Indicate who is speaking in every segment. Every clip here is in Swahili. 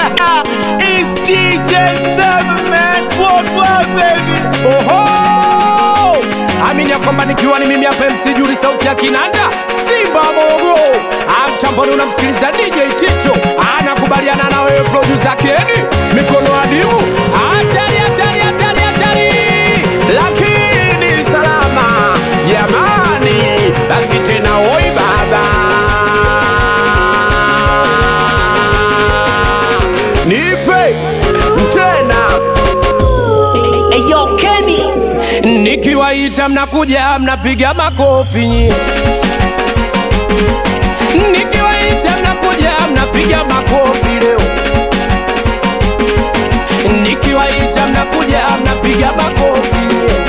Speaker 1: it's DJ Seven man, worldwide baby.
Speaker 2: Oho! Amini ya kwamba nikiwa ni mimi hapa MC Juri sauti ya kinanda Simba Mogo Amtamboni unamsikiliza DJ Tito Anakubaliana na wewe producer Keni Mikono adimu Hatari hatari hatari hatari
Speaker 1: Lakini salama jamani, basi tena oi baba, nipe tena
Speaker 3: Eyo Kenny
Speaker 2: Nikiwaita mnakuja mnapiga makofi nyi Nikiwaita mnakuja mnapiga makofi leo Nikiwaita mnakuja mnapiga makofi leo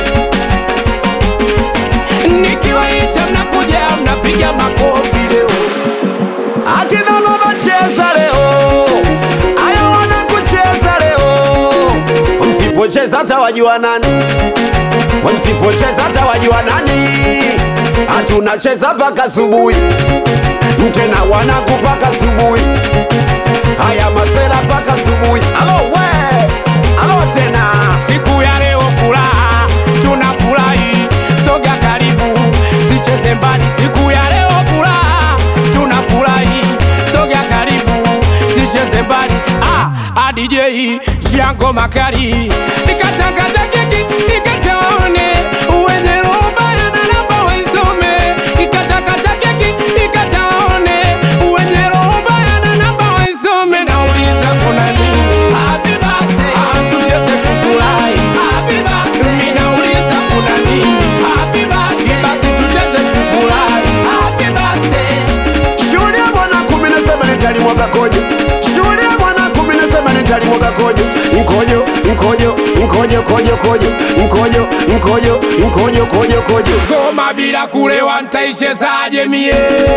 Speaker 2: Nikiwaita mnakuja mnapiga makofi leo
Speaker 1: akina mama cheza leo, aya wana kucheza leo, msipocheza hata wajua nani, msipocheza hata wajua nani, hatunacheza mpaka asubuhi, tena wanaku mpaka asubuhi, haya masera mpaka asubuhi. Alo we, alo tena
Speaker 2: Siku ya leo furaha, tunafurahi, soga karibu, sicheze mbali. Siku ya leo furaha, tunafurahi, soga karibu, sicheze mbali. Ah, ah, DJ Jango Makari, nikatakata keki, nikataone wenye roho mbaya na namba waisome. Nikatakata keki, nikataone wenye roho mbaya na namba waisome. Nauliza kuna nini? Happy birthday, ah, tucheze tufurahi. Happy birthday, mimi nauliza kuna nini? Happy birthday, basi tucheze tufurahi. Happy birthday.
Speaker 1: Shuhudia bwana kumi na saba nitalimwaga kojo. Shuhudia bwana kumi na saba nitalimwaga kojo. Mkojo, mkojo, mkojo, kojo, kojo. Mkojo, mkojo, mkojo, kojo, kojo.
Speaker 2: Goma bila kulewa nitaichezaje mie?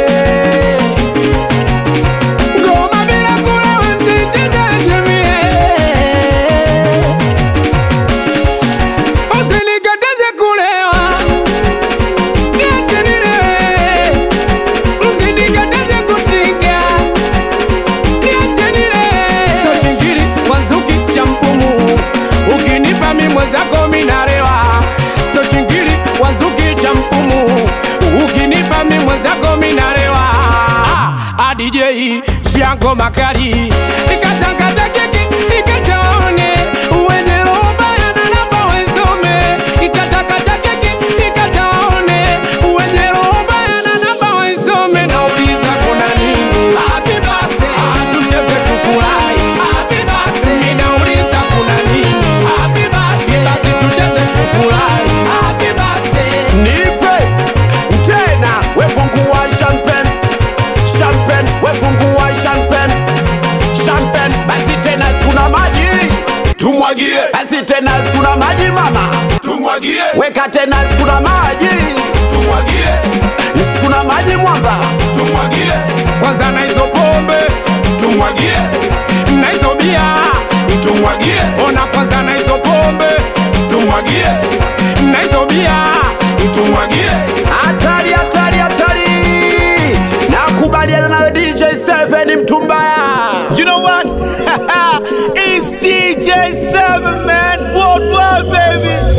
Speaker 2: Goma bila kulewa nitaichezaje mie? Usinikataze kulewa, niache nilewe. Msinikataze kutinga, niache nilewe. So chingiri wanzuki cha mpumu, ukinipa mimi mwenzako mimi nalewa. So chingiri wanzuki cha mpumu, ukinipa mimi mwenzako mimi nalewa. Ah, ah, DJ Jango Makari, nikatakata keki nikataone wenye roho mbaya na namba waisome. Nikatakata keki nikataone wenye roho mbaya na namba waisome. Nauliza kuna nini? Happy birthday, ah, tucheze tufurahi. Happy birthday, mimi nauliza kuna nini? Happy birthday, basi tucheze tufurahi. Happy birthday.
Speaker 1: Nipe tena, wefungua champagne. Champagne, wefungua champagne. Champagne, basi tena sikuna maji. Tumwagie. Basi tena sikuna maji mama. Tumwagie. Weka tena sikuna maji. Tumwagie. Sikuna maji mwamba. Tumwagie.
Speaker 2: Kwanza na hizo pombe
Speaker 1: Tumwagie.
Speaker 2: na hizo bia,
Speaker 1: Tumwagie.
Speaker 2: ona kwanza na hizo pombe
Speaker 1: Tumwagie.
Speaker 2: na hizo bia
Speaker 1: tumwagie. Hatari, hatari, hatari! Nakubaliana nawe DJ Seven Mtumbaya.
Speaker 4: You know what? it's DJ Seven man, worldwide baby.